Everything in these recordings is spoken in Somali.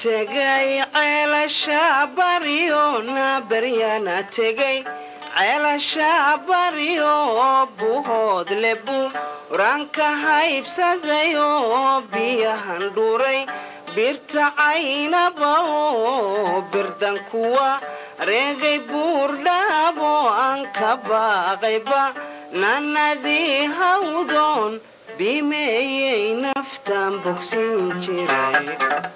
tegay ceelasha baryo na baryana tegay ceelasha baryo buhood lebu ranka haybsadayo biyahan dhuray birta caynaba oo birdan kuwa reegay buurdhaabo aan ka baaqayba nannadii hawdoon bimeeyey naftaan bogsiin jiray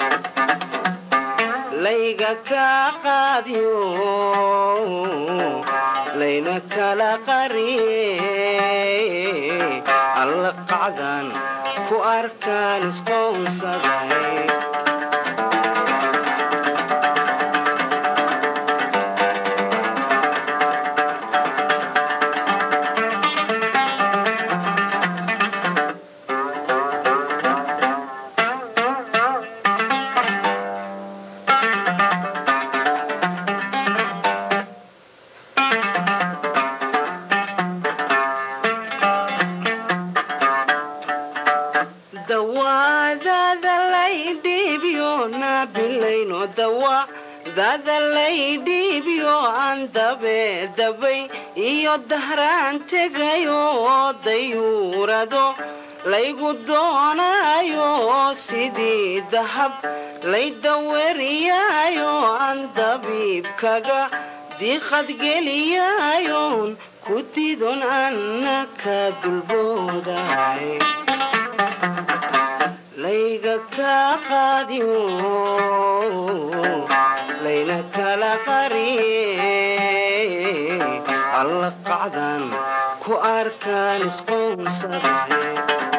layga kaa qaadyo layna kala qariye alla qacdan ku arkaan isqoonsaday dawaadada laydhiibyo naabilayno dawa dada laydhiibyo aan dabeedabay iyo dahraan tegayo dayuurado laygu doonayo sidii dahab laydaweriyaayo aan dabiibkaga diiqadgeliyayoon ku didon anna ka dulbooday layga kaa qaadiyo layna kala qariye alla qacdan ku arkaan isqoonsaday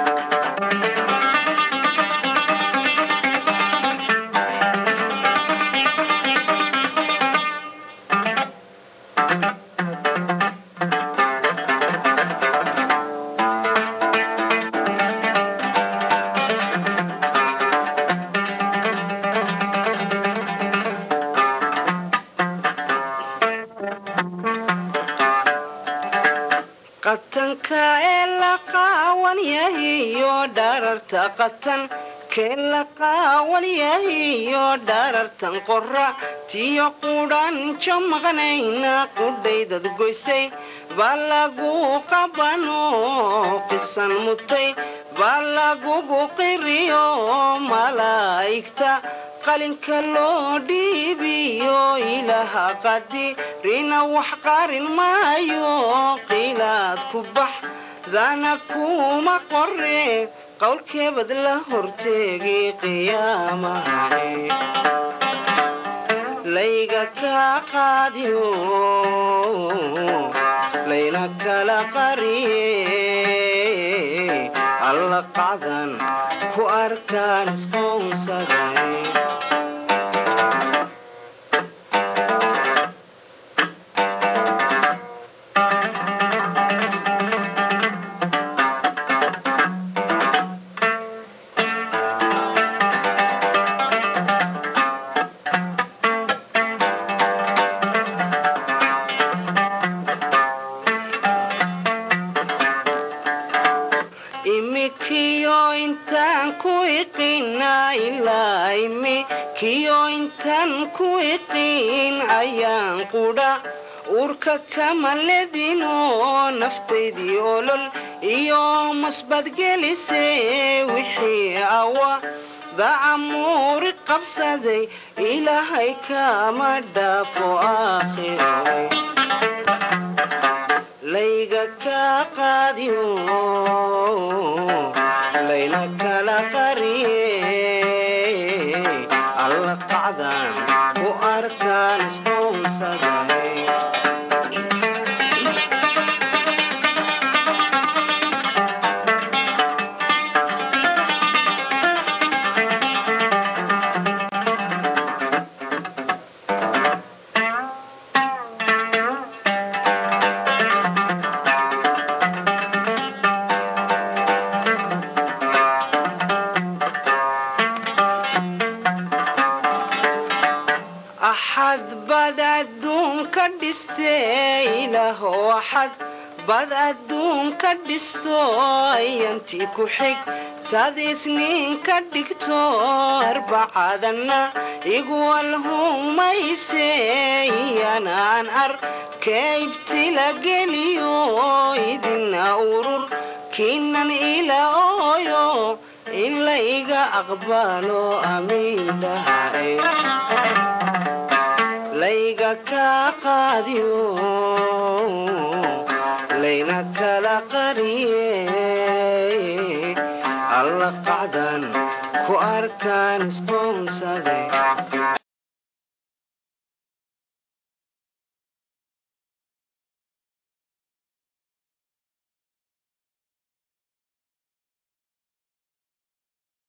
qatanka ee la qaawan yahiyo dhararta qatan kee la qaawan yahiyo dharartan qora tiyo qudhan jamaqnayna qudhaydad goysay baa lagu qabano qisan mutay baa lagugu qiriyo malaa'igta qalinka loo dhiibiyo ilaaha qadirina wax qarin maayo qiilaad ku bax dana kuma qore qowlkeebad la horteegi qiyaamahay layga kaa qaadiyo layna kala qariye alla qacdan ku arkaan isqoonsaday imikiyo intaan ku iqina ilaa imikiyo intaan ku iqiin ayaan qudha uurka kama ledino naftaydii olol iyo masbadgelise wixii awa dacamuuri qabsaday ilaahay kama dhaafo aakhiro layga kaa qaadiyo layna kala qariye alla qacdan ku arkaan isqoonsaday axad bad adduunka dhistee ilaaho axad bad adduunka dhisto ayantii ku xig taad isniin ka dhigto arbacadana iguwalhumayse iyanaan arkaybtila geliyo idina urur kiinan ila ooyo in layga aqbalo amiindhahae layga kaa qaadiyo layna kala qariye alla qacdan ku arkaan isqoonsaday